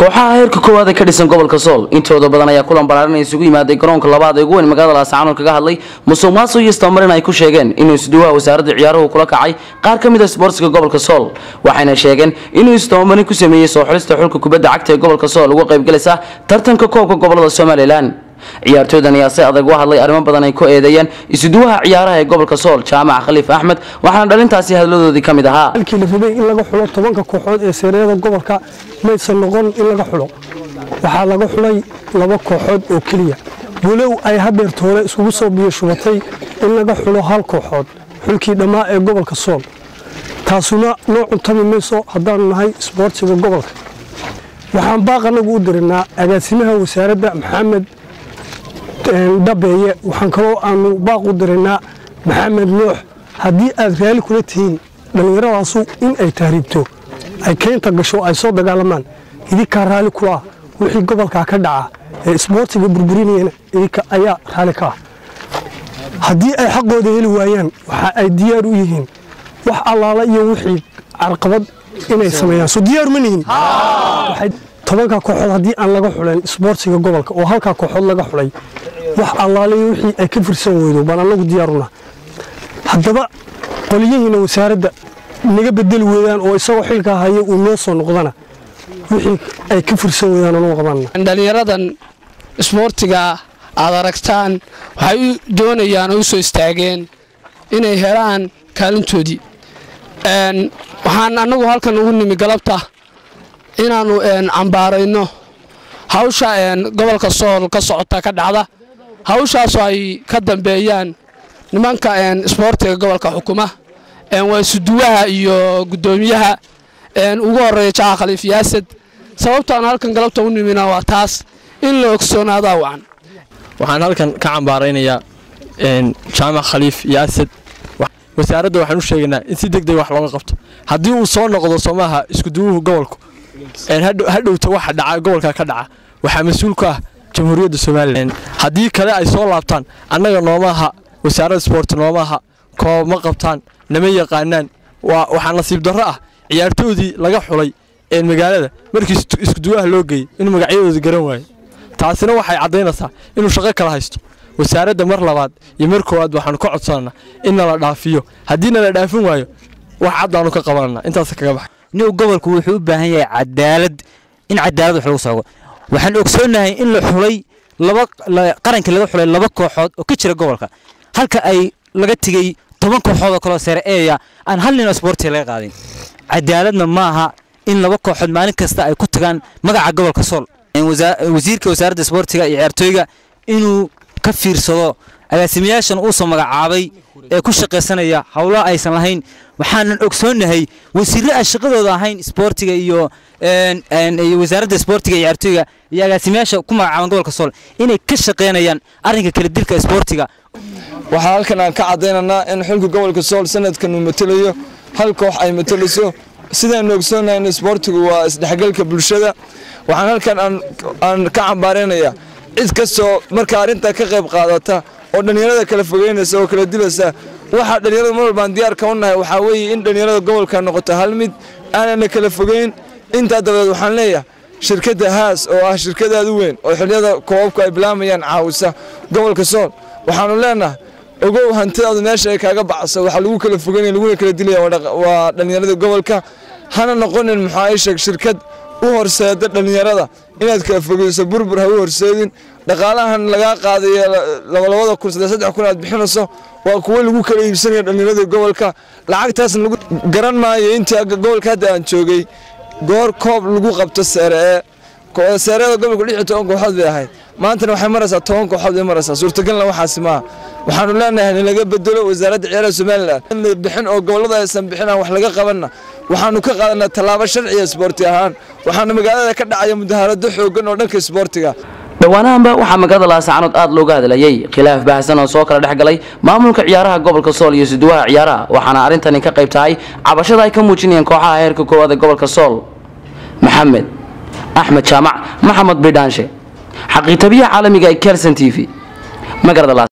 kooxaha heerka koowaad ee ka dhisan gobolka sool intooda badan ayaa kulan balaaran isugu yimaaday garoonka labaad ee ugu weyn magaalada laascaanood kaga hadlay musuq maasuq iyo istamarin ay ku sheegeen inuu isduwaha wasaaradda ciyaaruhu kula kacay qaar ka mid a isboortiga gobolka sool waxayna sheegeen inuu istamarin ku sameeyey soo xulista xulka kubadda cagta ee gobolka sool uga qaybgalaysa tartanka koobka gobolada somalilan ciyaartooydan ayaa si adag u hadlay arrimo badan ay ku eedeeyeen isuduwaha ciyaaraha ee gobolka sool jaamac khaliif axmed waxaana dhalintaasi hadladoodii ka mid ahaa halkii la rabay in laga xulo tobanka kooxood ee seereeyada gobolka maysan noqon in laga xulo waxaa laga xulay laba kooxood oo keliya walow ay hadeerta hore iskugu soo biyo shubatay in laga xulo hal kooxood xulkii dhammaa ee gobolka sool taasuna noo cuntami mayso haddaanu nahay isboortiga gobolka waxaan baaq anagu u dirinaa agaasimaha wasaaradda maxamed dhabeeye waxaan kaloo aanu baaq u dirinaa maxamed nuux haddii aad raali kula tihiin dhallinyaradaasu in ay tahriibto ay keynta gasho ay soo dagaalamaan idinkaa raali ku ah wixii gobolkaa ka dhaca ee isboortiga burburinayana idinka ayaa raali ka ah haddii ay xaqooda heli waayaan waxa ay diyaar u yihiin wax allaala iyo wixii carqabad inay sameeyaan soo diyaar ma nihin tobanka kooxood haddii aan laga xuleen isboortiga gobolka oo halkaa kooxood laga xulay wax allaaliyo wixii ay ka firsan weydo baan anagu diyaaruna haddaba qoliyihiina wasaaradda naga bedeli weydaan oo isagoo xilkaa haya uu noo soo noqdana wixii ay ka firsan weydaan anuu qabanna dhallinyaradan isboortiga aad aragtaan waxay u doonayaan oo u soo istaageen inay helaan kaalintoodii waxaan annagu halkan ugu nimi galabta inaannu cambaarayno hawsha gobolka sool ka socota ka dhacda hawshaasoo ay ka dambeeyaan nimanka isboortiga gobolka xukuma waa isuduwaha iyo guddoomiyaha ugu horeeya jaca khaliif yaasad sababtaan halkan galabta u nimina waa taas in la ogsoonaada wacan waxaan halkan ka cambaaraynayaa jaamac khaliif yaasad wasaaradda waxaan u sheegaynaa in si deg deg wax looga qabto haddii uu soo noqdo soomaha iskuduwuhu gobolku hadhowta waxa dhaca gobolka ka dhaca waxaa mas-uul ku ah jamhuuriyadda somalilan haddii kale ay soo laabtaan annaga noomaaha wasaaradda sboort noomaaha koob ma qabtaan nama yaqaanaan waxaa nasiib darro ah ciyaartoodii laga xulay ee magaalada markii iskuduwaha loo geeyey inuu magacyadoodii garan waayo taasina waxay caddaynaysaa inuu shaqo kala haysto wasaaradda mar labaad iyo mar koowaad waxaanu ka codsananaa in nala dhaafiyo haddii nala dhaafin waayo wax caddaanu ka qabanana intaas kaga baxay nin gobolku wuxuu u baahan yahay cadaalad in cadaalad wax lagu soogo waxaan ogsoonahay in la xulay laba qarankii laga xulay laba kooxood oo ka jira gobolka halka ay laga tegey toban kooxood oo kaleo sare eeya aan hal nin oo isboortiga laga qaadin cadaaladna maaha in laba kooxood maalin kasta ay ku tagaan magaca gobolka sool wasiirka wasaaradda isboortiga iyo ciyaartooyga inuu ka fiirsado agaasimayaashan uusoo magacaabay ee ku shaqaysanaya howlaha aysan lahayn waxaanan ogsoonnahay wasiirre aan shaqadooda ahayn isboortiga iyo wasaaradda isboortiga iyo ciyaartooyga iyo agaasimayaasha ku magacaaban gobolka sool inay ka shaqaynayaan arrinka kala dilka isboortiga waxaa halkan aan ka cadaynaynaa in xulka gobolka sool sanadkan uu matelayo hal koox ay matelayso sidaanu ogsoonnahay in isboortigu waa isdhexgalka bulshada waxaan halkan aan ka cambaaraynayaa cid kastoo marka arrintaa ka qayb qaadata oo dhallinyarada kala fogeynaysa oo kala dilaysa waxaa dhallinyarada mar walbaan diyaarka u nahay waxaa weeye in dhallinyarada gobolka noqoto hal mid aanana kala fogeyn intaa dabadeed waxaan leeyahay shirkadda haas oo ah shirkadaad u weyn oo xilliyada koobabku ay bilaamayaan caawisa gobolka sool waxaanu leenahay ogow hantidaadu meesha ay kaaga bacso waxaa lagu kala fogeynaya laguna kala dilaya waa dhallinyarada gobolka hana noqonin maxaa ii sheeg shirkad u horseeda dhallinyarada inaad kala fogeyso burbur ha u horseedin dhaqaalahan lagaa qaadayo labalabada kun saddex saddex kun aad bixinayso waa kuwo lagu kala iibsanaya dhallinyarada gobolka lacagtaasna lagu garan maayo intii gobolka hadda aan joogay goor koob lagu qabto seeree seereeda gobolka lix iyo toban kooxood bay ahayd maantana waxay maraysaa toban kooxood bay maraysaa suurtagalna waxaasi maaha waxaanu leenahay in laga bedelo wasaaradda ciyaaraha somalilan in la bixin oo gobollada aysan bixin aan wax laga qabanna waxaanu ka qaadanaa tallaabo sharciya isboorti ahaan waxaana magaalada ka dhacaya mudaharado xooggan oo dhanka isboortiga dhowaanahanba waxaa magaalada laascaanood aad looga hadlayay khilaaf baahsan oo soo kala dhex galay maamulka ciyaaraha gobolka sool iyo suduwaha ciyaaraha waxaana arrintani ka qayb tahay cabashada ay ka muujinayeen kooxaha heerka koowaad ee gobolka sool maxamed axmed jaamac maxamed bidhaanshe xaqiitabiyaha caalamiga ee kelson t v magaalada